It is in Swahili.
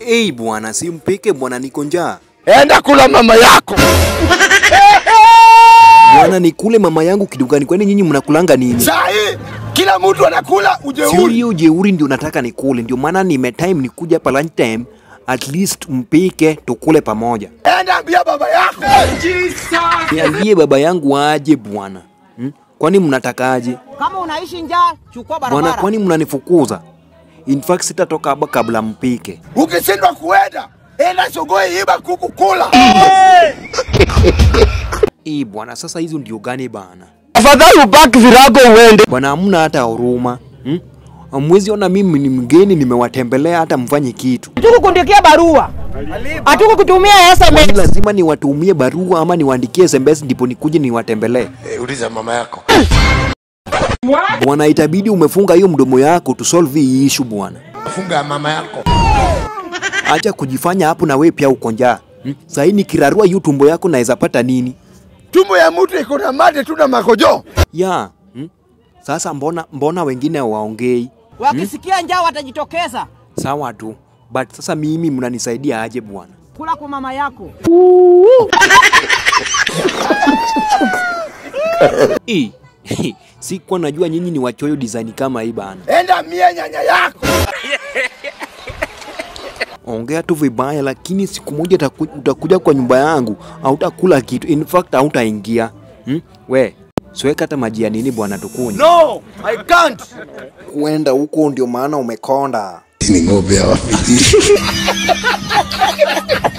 Ei bwana, simpike bwana, niko njaa Enda kula mama yako. bwana, nikule mama yangu kitu gani? Kwani nyinyi mnakulanga nini? Saa hii kila mtu anakula Sio ujeuri. hiyo jeuri ndio nataka nikule, ndio maana nime time nikuja hapa lunch time, at least mpike tukule pamoja. Enda ambia baba yako. Niambie baba yangu aje bwana hmm? Kwani mnatakaje Kama unaishi njaa, chukua bwana? barabara. Kwani mnanifukuza? In fact sitatoka hapa kabla mpike. Ukishindwa kuenda, enda sogoi iba kuku kula. Ii bwana, sasa hizo ndio gani bana? Afadhali ubaki virago uende. Bwana, hamna hata huruma hmm? Hamwezi ona mimi ni mgeni, nimewatembelea hata mfanye kitu. Hatukukundikia barua, hatukukutumia Kwani SMS. lazima niwatumie barua ama niwaandikie SMS ndipo nikuje niwatembelee? Eh, uliza mama yako. Bwana, itabidi umefunga hiyo mdomo yako tu solve hii issue bwana. Funga ya mama yako. Acha kujifanya hapo na wewe pia uko njaa. Hmm? Sasa hii nikirarua hiyo tumbo yako naweza pata nini? Tumbo ya mtu iko na mate tu na makojo. Ya. Hmm? Sasa mbona mbona wengine waongei? Wakisikia njaa watajitokeza. Sawa tu. But sasa mimi mnanisaidia aje bwana? Kula kwa mama yako. Eh. Sikuwa najua nyinyi ni wachoyo design kama hii bana. Enda mia nyanya yako. Ongea tu vibaya, lakini siku moja utaku- utakuja kwa nyumba yangu, hautakula kitu. In fact hautaingia. Hmm? We, siweka hata maji ya nini bwana tukunywe. No, I can't. Kuenda huko ndio maana umekonda. Ni ng'ombe ya wapi?